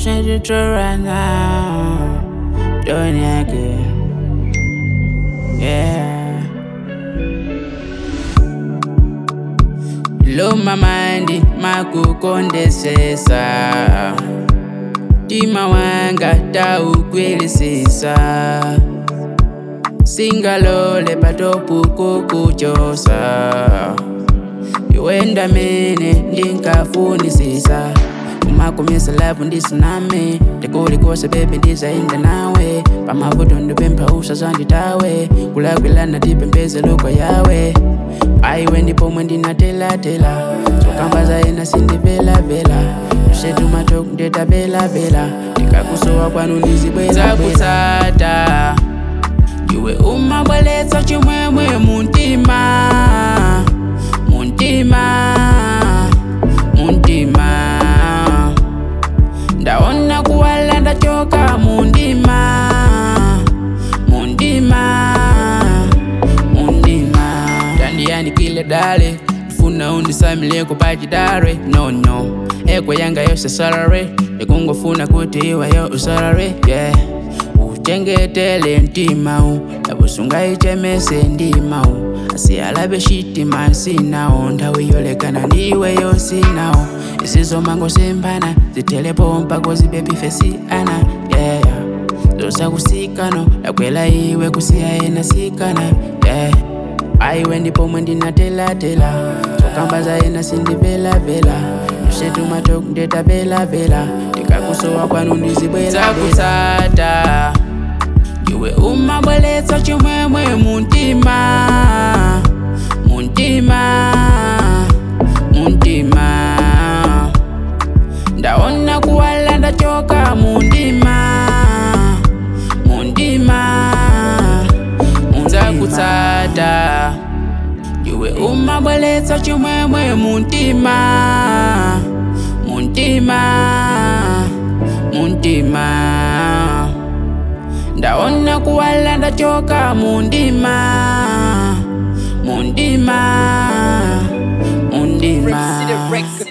Shut it right now. Doing it again. Yeah. Lo mamandi makukondesesa Tima wanga taukwilisisa Singalole patopu kukuchosa Iwenda mene ndinkafunisisa umakumisa lavu ndisiname ndikulikose bebi ndizaenda nawe pamavuto ndipempha usazanditawe kulakwilana tipembezelo yawe aiwe ndipomwe ndinatelatela zokamba zaina sindivelavela mshetumatok ndetavelavela ndikakusowa kwanu ndizibwelakutsata iwe umabweletsa chimwemwe muntima muntima muntima ndaona kuwala ndachoka mundima mundima mundima ndandiyandikile dale ndifuna undisamile kupachidare no no ekwe yanga yose salary ndikungofuna kuti iwayo usalary yeah uchengetele ntimawu nabusungayichemese ndimawu asiyalabe shitima sinawo nthawi yolekana ndiwe yosinawo isizomango sembana zitelepo mpako zibebife siyana yeah zosakusikano ndakwela iwe kusiya ena sikana yeah aiwe ndipomwe ndinatelatela zokamba zaena sindivelavela mshetumatok ndetavelavela ndikakusowa kwanu ndizibwelakutsata iwe umabweletsa chimwemwe muntima muntima muntima ndaona kuwala ndachoka mundima mundima unzakutsata iwe umabweletsa chimwemwe muntima muntima muntima ndaona kuwala ndachoka mundima mundima mundima City Records.